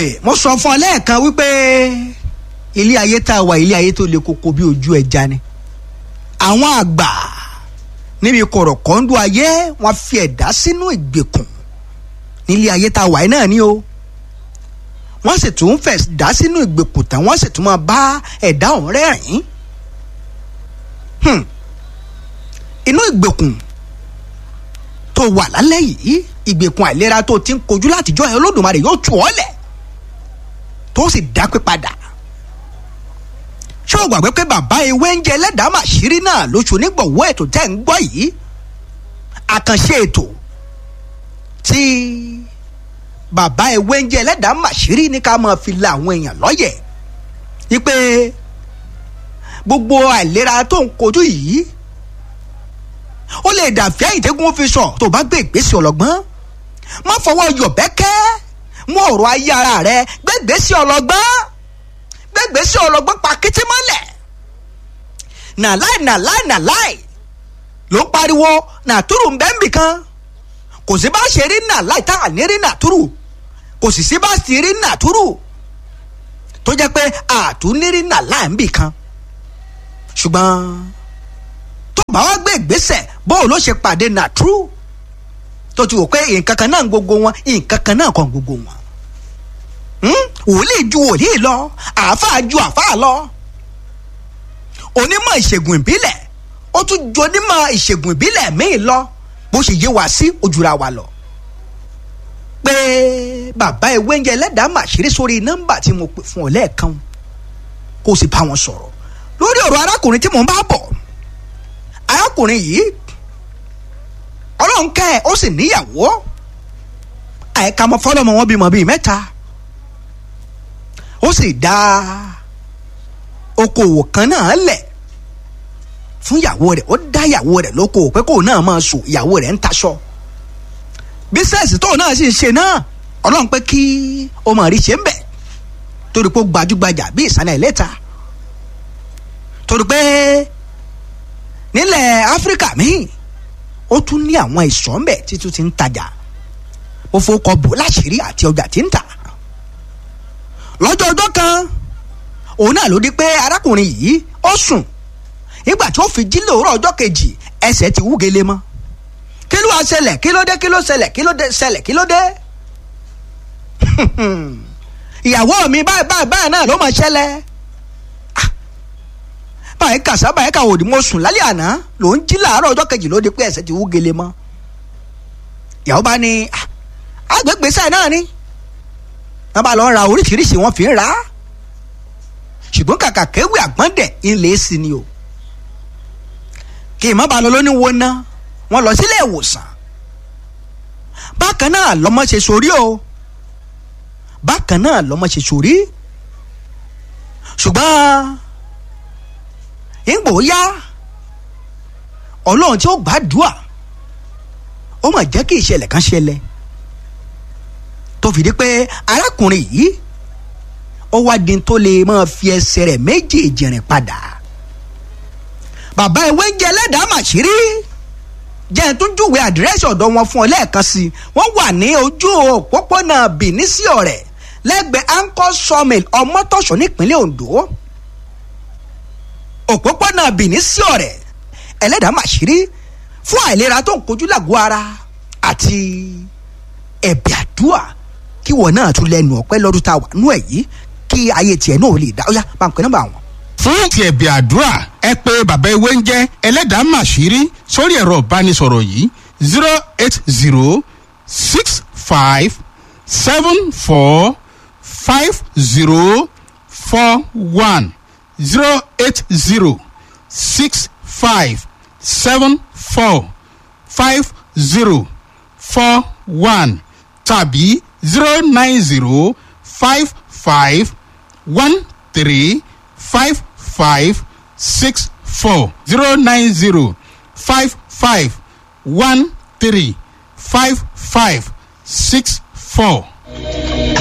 mo sọ fún ọ lẹ́ẹ̀kan wípé ilé ayé tá a wà ilé ayé tó le koko bí ojú ẹja ni àwọn àgbà níbi kọ̀rọ̀kọ́ńdú ayé wọ́n fi ẹ̀dá sínú ìgbèkùn nílé ayé tá a wà yìí náà ni o wọ́n sì tún fẹ̀ dá sínú ìgbèkùn tán wọ́n sì tún máa bá ẹ̀dá ọ̀hún rẹ́rìn-ín inú ìgbèkùn tó wà lálẹ́ yìí ìgbèkùn àìlera tó ti ń kojú látijọ́ ẹ̀ olódùmarè yóò tù ọ́ lẹ̀ tó sì dápé padà ṣé o gbàgbé pé bàbá ewé ń jẹ ẹlẹ́dàá màṣírí náà lóṣù onígbọ̀wọ́ ètò tẹ́ ń gbọ́ yìí àkànṣe ètò tí bàbá ewé ń jẹ ẹlẹ́dàá màṣírí ní ká máa fi la àwọn èèyàn lọ́yẹ̀ wípé gbogbo àìlera tó ń kojú yìí ó lè dàfẹ́ ìtẹ́gùn fi sọ tó bá gbé ìgbésẹ̀ ọlọ́gbọ́n má fọwọ́ yọ̀bẹ́kẹ́ mú ọ̀rọ̀ ayé ara rẹ gbé ìgbésẹ̀ ọlọ́gbọ́n gbé ìgbésẹ̀ ọlọ́gbọ́n pa kété mọ́lẹ̀ nàláì nàláì nàláì ló ń pariwo nàtúrù ń bẹ́ẹ̀ nbìkan kò sí bá ṣe rí nàláì tá à ní rí nàtúrù kò sì sí bá sì rí nàtúrù tó jẹ́ pé àtúnírí nàláì nbìkan ṣùgbọ́n tó bá wá gbé ìgbésẹ̀ bóun ló ṣe pàdé nàtúrù tó ti wò pé nǹkan kan náà gbogbo wọn nǹkan kan náà kàn gbogbo wọn wòlíì ju wòlíì lọ àáfàá ju àáfàá lọ onímọ̀ ìṣègùn ìbílẹ̀ ó tún ju onímọ̀ ìṣègùn ìbílẹ̀ míì lọ bó ṣe yé wa sí ojúra wa lọ pé bàbá ewé ń jẹ ẹlẹ́dàá màṣírí sórí nọ́mbà tí mo pè fún ọ lẹ́ẹ̀kan kó o sì bá wọn sọ̀rọ̀ lórí ọ̀rọ̀ arákùnrin tí mò ń bá bọ̀ arákùnrin yìí ọlọ́run kẹ́ ẹ̀ ó sì níyàwó àìka mọ́ fọlọ́mọ wọn bímọ bíi mẹ́ta ó sì dá okòwò kan náà lẹ̀ fún ìyàwó rẹ̀ ó dá ìyàwó rẹ̀ lókòwò pé kóun náà máa sùn ìyàwó rẹ̀ ń taṣọ bísẹ̀sì tóun náà sì ń ṣe náà ọlọ́run pé kí ó máa rí ṣe ń bẹ̀ torí pé ó gbajúgbajà bí ìsàlẹ̀ ìlẹ́ta torí pé nílẹ̀ áfíríkà míì ó tún ní àwọn ìsọ̀ ńbẹ̀ títún ti ń tajà ó fowókọ bò láṣìírí àti ọjà tí ń tà lọ́jọ́ ọjọ́ kan òun náà ló di pé arákùnrin yìí ó sùn nígbà tí ó fi jí lòórọ̀ ọjọ́ kejì ẹsẹ̀ ti wú gele mọ́ kí ló wá ṣẹlẹ̀ kí ló dé kí ló ṣẹlẹ̀ kí ló dé ṣẹlẹ̀ kí ló dé ìyàwó mi báyìí báyìí báyìí náà ló máa ṣẹlẹ̀ báyìí kàṣà báyìí kà òdì mo sùn lálẹ́ àná ló ń jí làárọ̀ ọjọ́ kejì ló di pé ẹsẹ̀ ti wú gele mọ́ ìyàwó bá ní agbègbèsẹ̀ náà ni wọ́n bá lọ ra oríṣiríṣi wọ́n fi ń ra ṣùgbọ́n kàkà kéwì àgbọ̀ndẹ̀ ilé sí ni o kí ìmọ̀ bá lọ lóní wo ná wọ́n lọ sílé ìwòsàn bákan náà lọ́mọ ṣe sórí o bákan náà lọ́mọ ṣe sórí ṣùgbọ́n ìgbò yá ọlọ́run tí ó gbàdúà ó mà jẹ́ kí ìṣẹ̀lẹ̀ kan ṣẹlẹ̀ tó fìdí pé arákùnrin yìí ó wá di tó lè máa fi ẹsẹ̀ rẹ̀ méjèèjì rìn padà bàbá ìwé ń jẹ ẹlẹ́dàá màṣírí jẹ́ ẹ̀ tún júwe àdírẹ́sì ọ̀dọ̀ wọn fún ọ lẹ́ẹ̀kan sí i wọ́n wà ní ojú òpópónà Benin sí ọ̀rẹ́ lẹ́gbẹ̀ẹ́ anchor sawmill ọmọtọ̀ṣọ́ nípínlẹ̀ Ondo òpópónà Benin sí ọ̀rẹ́ ẹlẹ́dàá màṣírí fún àìlera tó ń kojú làgọ́ ara àti ẹ̀bẹ̀ àdúrà kí wọn náà tún lẹ́nu ọpẹ́ lọ́dún tá a wà nú ẹ̀ yìí kí ayé tiẹ̀ náà lè dá ó yá bá ń pẹ́ nọ́mbà wọn. fún ti ẹ̀bẹ̀ àdúrà ẹ pé bàbá ewé ń jẹ́ ẹlẹ́dàá màṣírí sórí ẹ̀rọ ìbánisọ̀rọ̀ yìí zero eight zero six five seven four five zero four one zero eight zero six five seven four five zero four one tàbí zero nine zero five five one three five five six four zero nine zero five five one three five five six four.